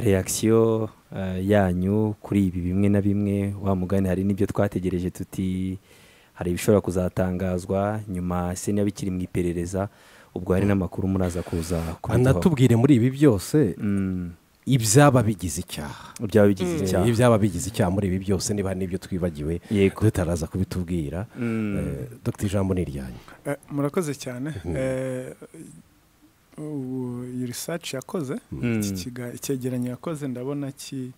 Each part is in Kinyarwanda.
reaction eh, yanyu kuri ibi bimwe na bimwe wa mugani hari n'ibyo twategereje tuti hari ibishobora kuzatangazwa nyuma se niba bikiri mu iperereza ubwo hari n'amakuru muraza kuza kubiduha banatubwire muri ibi byose Mm, ibyaba bigize icyaha byaba bigize icyaha ibyaba bigize icyaha muri ibi byose niba hari n'ibyo twibagiwe Yego. tutaraza kubitubwira Eh, dr ijambo ni iryanyu Eh, murakoze cyane Eh, ubu iyi research yakoze Mm. iki kiga- icyegeranyo yakoze ndabona ki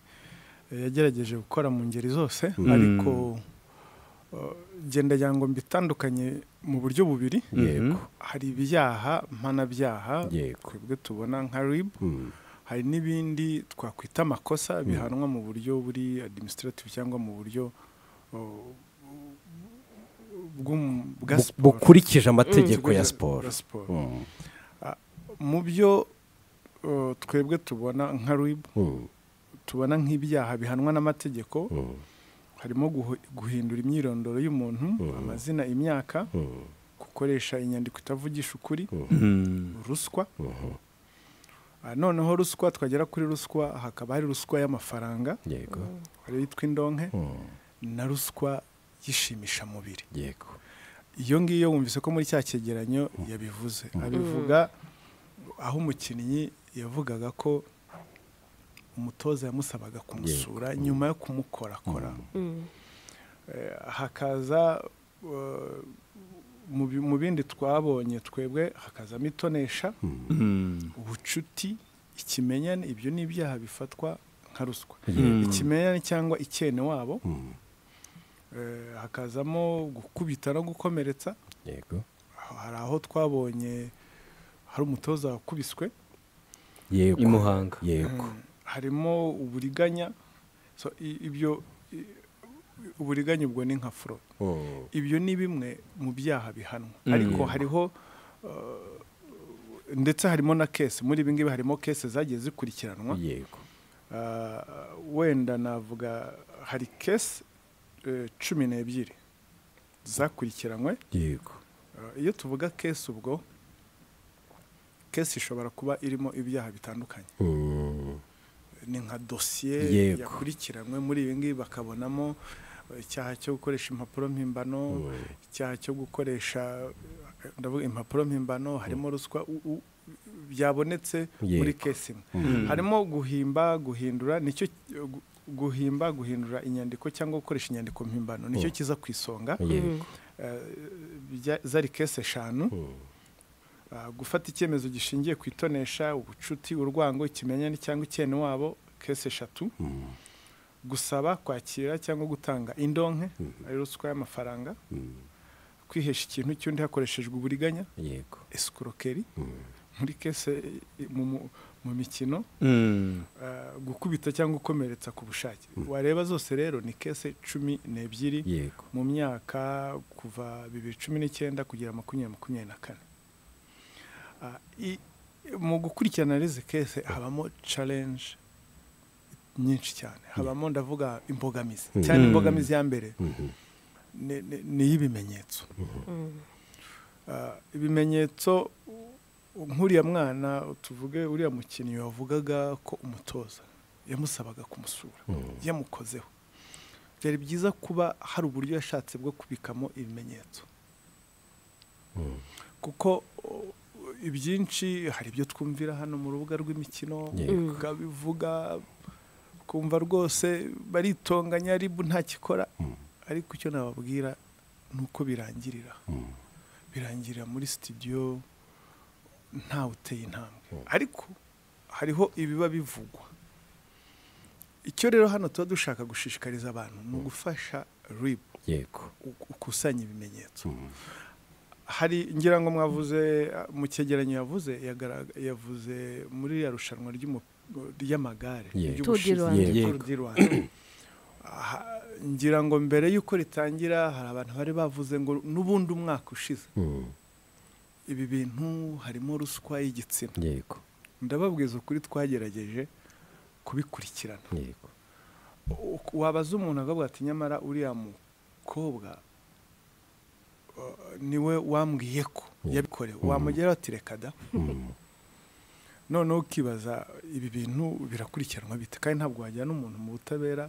eh, yagerageje gukora mu ngeri zose Mm. ariko eh, genda yango mbitandukanye mu buryo bubiri Mhm. yego hari ibyaha mpanabyaha yego twebwe tubona nka rib Mm. hari n'ibindi twakwita amakosa bihanwa mu buryo buri administrative cyangwa mu buryo eh, bw'um- bwa Bu- siporo. bukurikije amategeko ya Bwa siporo siporo. Mm. mu byo uh, twebwe tubona nka rib Mm. tubona nk'ibyaha bihanwa n'amategeko Mm. harimo guhu- guhindura imyirondoro y'umuntu amazina imyaka Mm. gukoresha inyandiko itavugisha ukuri Mm, ruswa Mhm. Ah, noneho ruswa twagera kuri ruswa hakaba hari ruswa y'amafaranga yego ariyo yitwa indonke Mm. na ruswa y'ishimishamubiri yego iyo ngiyo wumvise ko muri cya cyegeranyo yabivuze abivuga aho umukinnyi yavugaga ko umutoza yamusabaga kumusura nyuma yo kumukorakora Eh, hakaza eh, mu bi- mu bindi twabonye twebwe hakazamo itonesha mm, ubucuti ikimenyane ibyo ni ibyaha bifatwa nka ruswa Mm. ikimenyane cyangwa icyene wabo Mm. Eh, hakazamo gukubita no gukomeretsa yego hari aho twabonye hari umutoza wakubiswe yego I Muhanga. yego harimo uburiganya so, i- ibyo i- uburiganya ubwo ni nka furo Mm. ibyo ni bimwe mu byaha bihanwa Mm. ariko hariho uh, ndetse harimo na kese muri ibi ngibi harimo kese zagiye zikurikiranwa yego Uh, wenda navuga hari kese eh, cumi n'ebyiri zakurikiranywe yego Uh, iyo tuvuga kesi ubwo kesi ishobora kuba irimo ibyaha bitandukanye Mm. ni nka dosiye Yego. yakurikiranywe muri ibi ngibi bakabonamo uh, icyaha cyo gukoresha impapuro mpimbano icyaha cyo gukoresha uh, ndavuga impapuro mpimbano harimo ruswa u- u- byabonetse muri Yego. kesi imwe Mm. harimo guhimba guhindura nicyo uh, gu- guhimba guhindura inyandiko cyangwa gukoresha inyandiko mpimbano nicyo kiza ku isonga yego Eh, bijya- zari kesi eshanu Mm. Ah, gufata icyemezo gishingiye ku itonesha ubucuti urwango ikimenyane cyangwa icyene wabo kesi eshatu Mm. gusaba kwakira cyangwa gutanga indonke ari ruswa y'amafaranga Mm. kwihesha ikintu cy'undi hakoreshejwe uburiganya yego esikorokeri Mm. muri kese mu, mu- mu mikino mm, ah, gukubita cyangwa gukomeretsa ku bushake wareba zose rero ni kese cumi n'ebyiri yego mu myaka kuva bibiri cumi n'icyenda kugera makumyabiri makumyabiri na kane Ah, i- mu gukurikirana izi kese habamo challenge nyinshi cyane habamo ndavuga imbogamizi cyane imbogamizi ya mbere Mhm. ni- ni- ni iy'ibimenyetso Ah, ibimenyetso u- nk'uriya mwana tuvuge uriya mukinnyi wavugaga ko umutoza yamusabaga kumusura yamukozeho byari byiza kuba hari uburyo yashatse bwo kubikamo ibimenyetso kuko o, ibyinshi hari ibyo twumvira hano mu rubuga rw'imikino Yego. ukabivuga ukumva rwose baritonganya ribu ntakikora ariko icyo nababwira ni uko birangirira Mm. birangirira muri sitidiyo ntawe uteye intambwe ariko hariho ibiba bivugwa icyo rero hano tuba dushaka gushishikariza abantu ni ugufasha ribu yego ukusanya ibimenyetso Mm. hari ngira ngo mwavuze uh, mu cyegeranyo yavuze yagara- yavuze muri ya rushanwa ry'umu- ry'amagare Yego. ry'ubushize. Tour du Rwanda. Yego. Tour du Rwanda. Aha, ngira ngo mbere y'uko ritangira hari abantu bari bavuze ngo n'ubundi umwaka ushize Mm. ibi bintu harimo ruswa y'igitsina yego ndababwiza ukuri twagerageje kubikurikirana yego Uku- wabaza umuntu akavuga ati nyamara uriya mukobwa uh, niwe wambwiye ko yabikorewe wamugeraho ati reka da noneho ukibaza ibi bintu birakurikiranwa bite kandi ntabwo wajyana umuntu mu butabera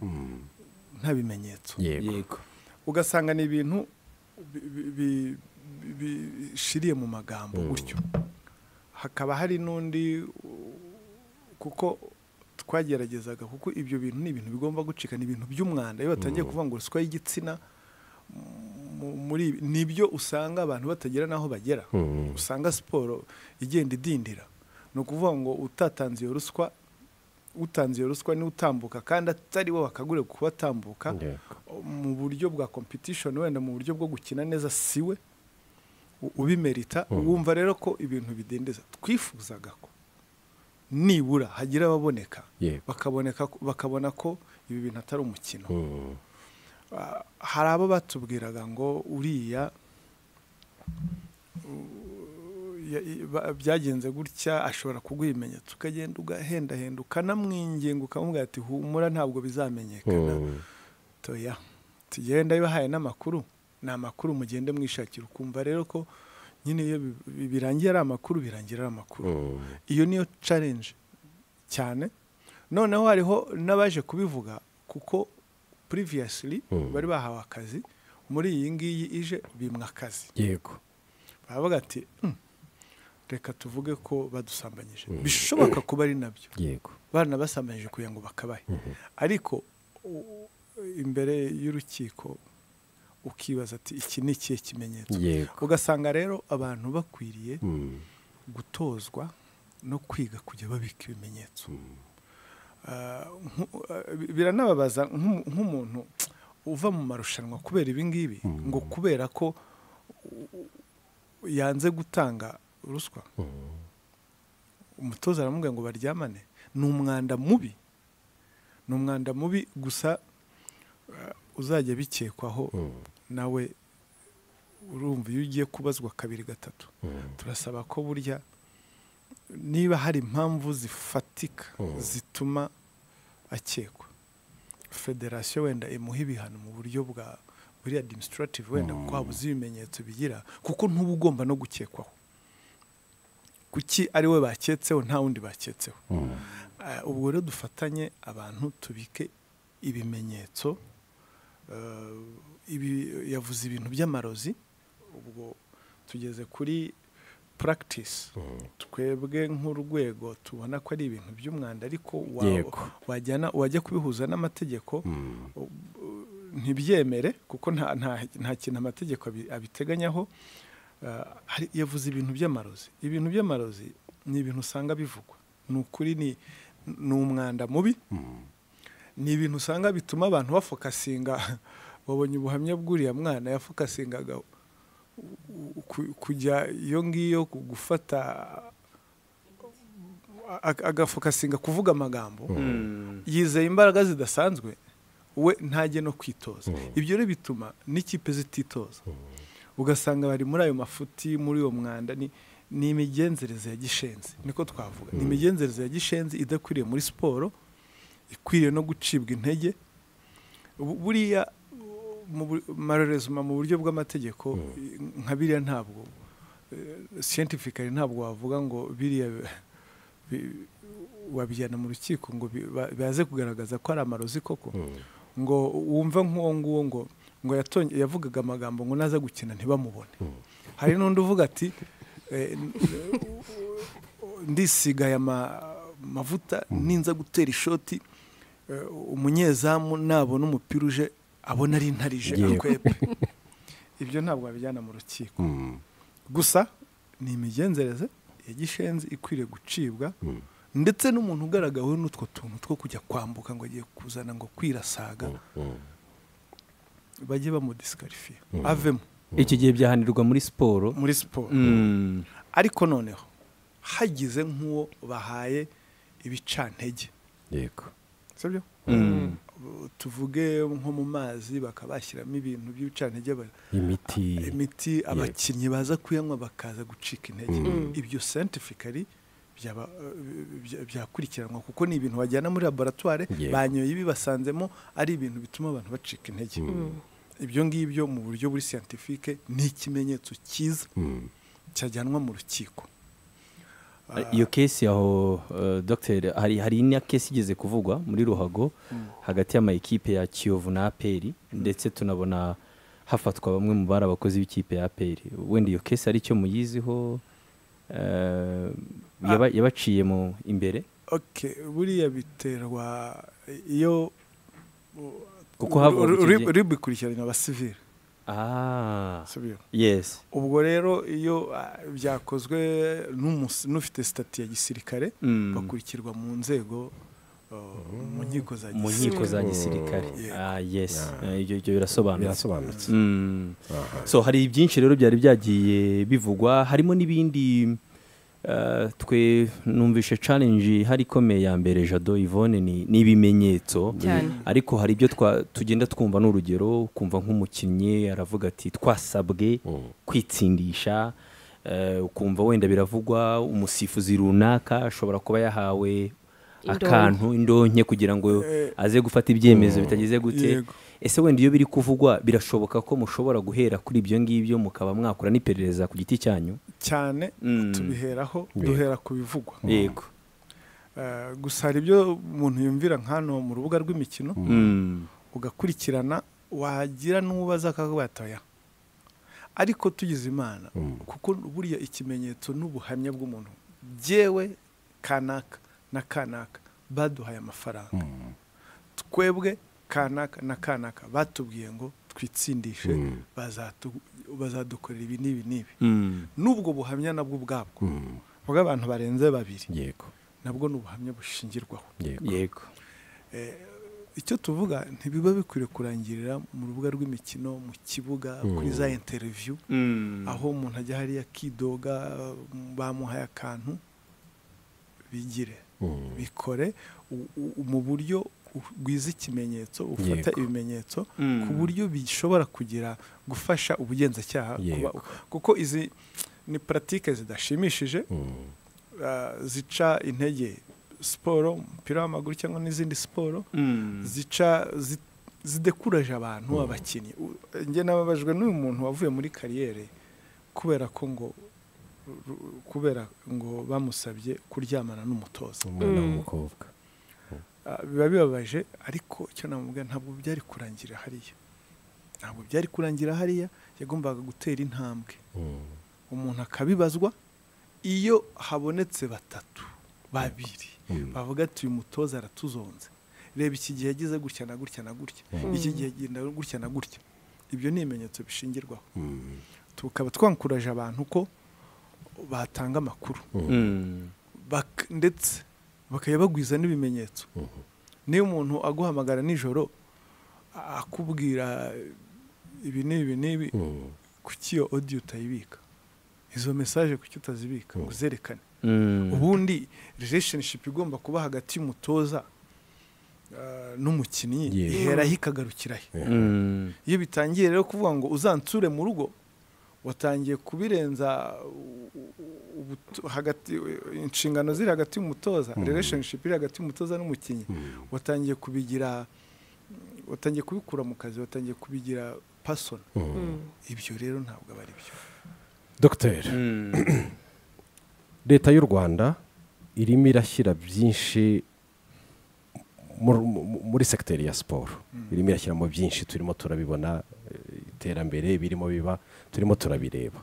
nta bimenyetso yego ugasanga ni ibintu bi- bi- bi- bishiriye mu magambo gutyo hakaba hari n'undi u- kuko twageragezaga kuko ibyo bintu ni ibintu bigomba gucika ni ibintu by'umwanda iyo batangiye kuvuga ngo ruswa y'igitsina mu- muri ibi- nibyo usanga abantu batagera n'aho bagera Mm. usanga siporo igenda idindira ni ukuvuga ngo utatanze iyo ruswa utanze iyo ruswa niwe utambuka kandi atari we wakagure kuba atambuka Yego. mu buryo bwa competition wenda mu buryo bwo gukina neza siwe u- ubimerita wumva rero ko ibintu bidendeza twifuzaga ko nibura hagira ababoneka Yego. bakaboneka ko- bakabona ko ibi bintu atari umukino Mm. Ah, hari abo batubwiraga ngo uriya u- ya- i- ba- byagenze gutya ashobora kuguha ibimenyetso ukagenda ugahendahenda ukanamwinginga ukamubwira ati humura ntabwo bizamenyekana Mm. toya tugenda yahaye n'amakuru ni amakuru mugende mwishakira ukumva rero ko nyine iyo bi- bi- birangiye ari amakuru birangira ari amakuru Mm. iyo niyo challenge cyane noneho hariho n'abaje kubivuga kuko previously Mm. bari bahawe akazi muri iyi ngiyi ije bimwa akazi yego baravuga ati "Hmm, reka tuvuge ko badusambanyije bishoboka kuba ari nabyo yego baranabasambanyije kugira ngo bakabahe ariko u- imbere y'urukiko ukibaza ati iki ni ikihe kimenyetso yego ugasanga rero abantu bakwiriye Mm. gutozwa no kwiga kujya babika ibimenyetso Ah, nku- ah, bi- biranababaza nk'umu- nk'umuntu uva mu marushanwa kubera ibi ngibi ngo kubera ko u- u- yanze gutanga ruswa umutoza aramubwira ngo baryamane ni umwanda mubi ni umwanda mubi gusa eh, uzajya bikekwaho nawe urumva iyo ugiye kubazwa kabiri gatatu turasaba ko burya niba hari impamvu zifatika zituma akekwa federasiyo wenda imuha ibihano mu buryo bwa buriya administrative wenda kuko habuze ibimenyetso bigira kuko ntuba ugomba no gukekwaho kuki ari we baketseho nta wundi baketseho Eh, ubwo rero dufatanye abantu tubike ibimenyetso eh, ibi yavuze ibintu by'amarozi ubwo tugeze kuri practice twebwe nk'urwego tubona ko ari ibintu by'umwanda ariko wa- Yego. wajyana wajya kubihuza n'amategeko ntibyemere kuko nta, nta, nta kintu amategeko abi- abiteganyaho Eh, hari- yavuze ibintu by'amarozi ibintu by'amarozi ni ibintu usanga bivugwa ni ukuri ni ni umwanda mubi ni ibintu usanga bituma abantu bafokasinga wabonye ubuhamya bw'uriya mwana yafokasingaga u- u- ku- kujya iyo ngiyo ku- gufata a- a- agafokasinga kuvuga amagambo yizeye imbaraga zidasanzwe we ntajye no kwitoza ibyo rero bituma n'ikipe zititoza ugasanga bari muri ayo mafuti muri uwo mwanda ni ni imigenzereze ya gishenzi niko twavuga ni imigenzereze ya gishenzi idakwiriye muri siporo ikwiriye no gucibwa intege Bu- buriya uh, mu bu- malheureusement mu buryo bw'amategeko nka biriya ntabwo eh, scientifically ntabwo wavuga ngo biriya bi- wabijyana mu rukiko ngo bi- ba- baze kugaragaza ko ari amarozi koko ngo wumve nk'uwo nguwo ngo ngo yatonye yavugaga amagambo ngo naza gukina ntibamubone hari n'undi uvuga ati eh, n- ndisigaye ama- amavuta ninza gutera ishoti eh, umunyezamu nabona umupira uje abona ari intarije Yego. akwepe ibyo ntabwo wabijyana mu rukiko gusa ni imigenzereze ya gishenzi ikwiriye gucibwa ndetse n'umuntu ugaragaweho n'utwo tuntu two kujya kwambuka ngo agiye kuzana ngo kwirasaga bajye bamudisikarifiye avemo icyo gihe byahanirwa muri siporo muri siporo Mm. ariko noneho hagize nk'uwo bahaye ibicantege yego sibyo tuvuge nko mu mazi bakaba bashyiramo ibintu by'ibicantege ba- imiti imiti abakinnyi baza kuyanywa bakaza gucika intege ibyo scientifically byaba- bya- byakurikiranwa kuko ni ibintu bajyana muri laboratware Yego. banyoye ibi basanzemo ari ibintu bituma abantu bacika intege ibyo ngibyo mu buryo buri scientifique ni ikimenyetso cyiza cyajyanwa mu rukiko iyo kesi aho eh, dogiteri hari hari na kesi igeze kuvugwa muri ruhago hagati y'amayikipe ya kiyovu na aperi ndetse tunabona hafatwa bamwe mu bari abakozi b'ikipe ya aperi wenda iyo kesi ari cyo muyiziho eh, yaba- yabaciye mu imbere Okay, buriya biterwa iyo Kuko havuga uri- icyo uri- gihe- uri bikurikirana abasivili ah sibyo yes ubwo rero iyo ah, byakozwe n'umus- n'ufite sitati ya gisirikare Mm. bakurikirwa mu nzego uh, mu nkiko za mu nkiko za gisirikare Yego. ah yes Eh, ibyo ibyo birasobanutse birasobanutse Mm. so hari byinshi rero byari byagiye bivugwa harimo n'ibindi eh, twe numvishe challenge hari ikomeye ya mbere jado Yvonne ni ni ibimenyetso Cyane. ariko hari ibyo twa- tugenda twumva n'urugero kumva nk'umukinnyi aravuga ati twasabwe kwitsindisha eh, ukumva wenda biravugwa umusifuzi runaka ashobora kuba yahawe Indonke. akantu indonke kugira ngo aze gufata ibyemezo bitageze gute Yego. ese wenda iyo biri kuvugwa birashoboka ko mushobora guhera kuri ibyo ngibyo mukaba mwakora n'iperereza ku giti cyanyu cyane Mm. tubiheraho Yego. duhera ku bivugwa yego Eh, gusa hari ibyo umuntu yumvira nk'ano mu rubuga rw'imikino Mm. ugakurikirana wagira n'ubaza akabatoya ariko tugize imana kuko buriya ikimenyetso n'ubuhamya bw'umuntu byewe kanaka na kanaka baduhaye amafaranga twebwe kanaka na kanaka batubwiye ngo twitsindishe bazatu- bazadukorera ibi n'ibi n'ibi Mm. n'ubwo buhamya nabwo ubwabwo bw'abantu barenze babiri yego nabwo ni ubuhamya bushingirwaho yego yego icyo tuvuga ntibiba bikwiriye kurangirira mu rubuga rw'imikino mu kibuga kuri za interiviyu Mm. aho umuntu ajya hariya akidoga bamuhaye akantu bigire bikore u- u- mu buryo u- bwiza ikimenyetso ufata Yego. ibimenyetso Mm. ku buryo bishobora kugira gufasha ubugenzacyaha kuba Yego. kuko izi ni paratike zidashimishije ah, zica intege siporo umupira w'amaguru cyangwa n'izindi siporo Mm. zica zi- zidekuraje abantu abakinnyi U- njye nababajwe n'uyu muntu wavuye muri kariyeri kubera ko ngo ru- kubera ngo bamusabye kuryamana n'umutoza umwana w'umukobwa Ah, biba bibabaje ariko icyo namubwira ntabwo byari kurangira hariya ntabwo byari kurangira hariya yagombaga gutera intambwe umuntu akabibazwa iyo habonetse batatu babiri bavuga ati uyu mutoza aratuzonze reba iki gihe yagize gutya na gutya na gutya iki gihe agenda gutya na gutya ibyo ni ibimenyetso bishingirwaho tukaba twankuraje abantu ko batanga amakuru Mm. bak- ndetse bakaba bagwiza n'ibimenyetso niyo umuntu aguhamagara nijoro a- akubwira ibi n'ibi n'ibi kuki iyo odiyo utayibika izo mesaje kuki utazibika ngo uzerekane Mm. ubundi relationship igomba kuba hagati y'umutoza eh, n'umukinnyi Yego. iheraho ikagarukira he Mm. iyo bitangiye rero kuvuga ngo uzansure mu rugo watangiye kubirenza u- u- ubutu- hagati inshingano ziri hagati y'umutoza relationship iri hagati y'umutoza n'umukinnyi watangiye kubigira watangiye kubikura mu kazi watangiye kubigira pasona ibyo rero ntabwo aba ari byo dogiteri Mm. leta y'u rwanda irimo irashyira byinshi mu- mu- muri segiteri ya siporo irimo irashyiramo byinshi turimo turabibona eh, iterambere birimo biba turimo turabireba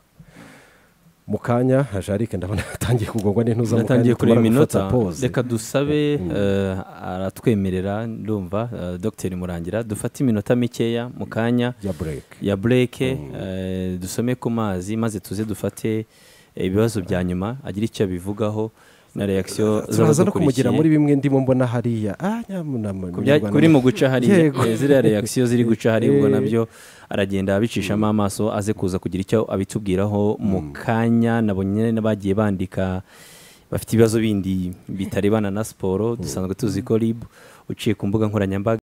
mu kanya nka jarike ndabona yatangiye kugongwa n'intuza mu natangiye kanya, kureba tumara gufata iminota pause. reka dusabe eh, aratwemerera ndumva eh, dogiteri murangira dufate iminota mikeya mu kanya ya bureke ya bureke eh, dusome ku mazi maze tuze dufate ibibazo bya nyuma agire icyo abivugaho na reakisiyo turaza no kumugira muri z'abadukurikiye bimwe ndimo mbona hariya ah nyamuna Ku bya- kuri mu guca hariya Yego. eh, ziriya reakisiyo ziri guca hariya ubwo Eh. nabyo aragenda abicishamo amaso aze kuza kugira icyo abitubwiraho mu kanya nabo nyine bagiye bandika bafite ibibazo bindi bitarebana na siporo dusanzwe tuzi ko rib uciye ku mbuga nkoranyambaga